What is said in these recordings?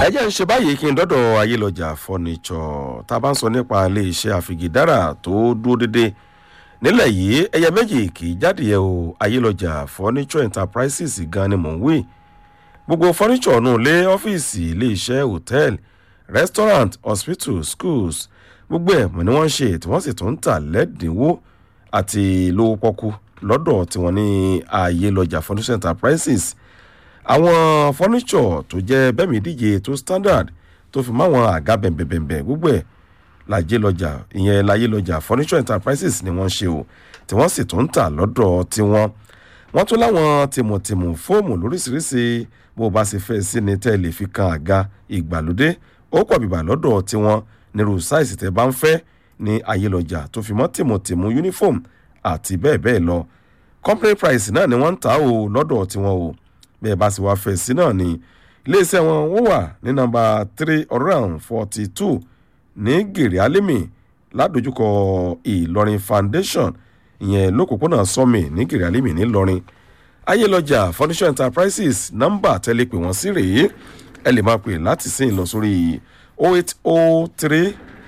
ẹ jẹ́ ń ṣe báyìí kí n dọ́dọ̀ ayélujára fọ́nìṣọ̀ tá a bá ń sọ nípa ilé iṣẹ́ àfìgídára tó dúró dédé nílẹ̀ yìí ẹyẹ méjì kì í jáde yẹ o ayélujára fọ́nìṣọ̀ enterprises gan ni mò ń wí gbogbo fọ́nìṣọ̀ nù lé ọ́fíìsì ilé iṣẹ́ hòtẹ́ẹ̀lì restaurant hospital schools gbogbo ẹ̀ mọ̀ ni wọ́n ń ṣe tí wọ́n sì tún ń tà lẹ́dínwó àti lówó pọ́kú lọ́dọ̀ tiwọn ní ayélujára fọ́nìṣọ̀ enterprises àwọn fọ́níṣọ̀ tó jẹ́ bẹ́ẹ̀mí díje tó standard tó fi máwọn àga bẹ̀m̀bẹ̀m̀bẹ̀ gbogbo ẹ̀ lajẹ́ lọ́jà ìyẹn láyé lọ́jà fọ́níṣọ̀ enterprises ni wọ́n ṣe o tí wọ́n sì tún ń tà lọ́dọ̀ tiwọn wọ́n tún láwọn tìmùtìmù fóòmù lóríṣiríṣi bó bá ṣe fẹ́ sí ni tẹ́ lè fi kan àga ìgbàlódé ó pọ̀ bìbà lọ́dọ̀ tiwọn nírú sáìsì tẹ́ bá ń fẹ́ ní ayé lọ́jà tó fi mọ́ tìmùtìmù uniform àti bẹ́ẹ̀ bẹ́ẹ̀ lọ company price náà ni wọ́n ń tà o lọ́dọ̀ tiwọn o bẹ́ẹ̀ bá sì wá fẹ̀ sí náà ni iléeṣẹ́ wọn wọ́n wà ní nọmba three hundred forty two ní gèrè alimi ládojúkọ ìlọrin foundation ìyẹn lókòpónà sọmi ní gèrè alimi ńìlọrin ayélujára furniture enterprises nọmba tẹ́lẹ̀ pé wọ́n sí rèé ẹ lè máa pè láti sìn lọ sórí oh eight oh three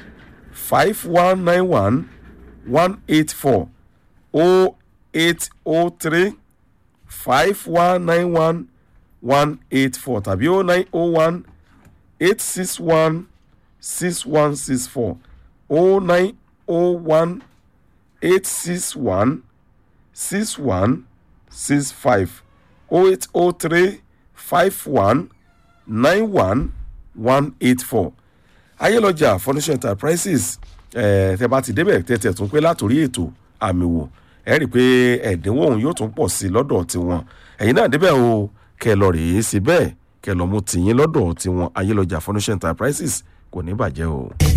five one nine one one eight four oh eight oh three five one nine one one eight four tàbí oh nine oh one eight six one six one six four oh nine oh one eight six one six one six five oh eight oh three five one nine one one eight four ayélujára furniture enterprises ẹ̀ tẹ́ bá ti débẹ̀ tẹ́tẹ̀ tún pé látòrí ètò àmì wò ẹ rí i pé ẹ̀dínwó òun yóò tún pọ̀ sí i lọ́dọ̀ tiwọn ẹ̀yin náà débẹ̀ o kẹ lọ rèé sí bẹ́ẹ̀ kẹ lọ mú tìyín lọ́dọ̀ tiwọn ayélujára furniture enterprises kò ní bàjẹ́ o.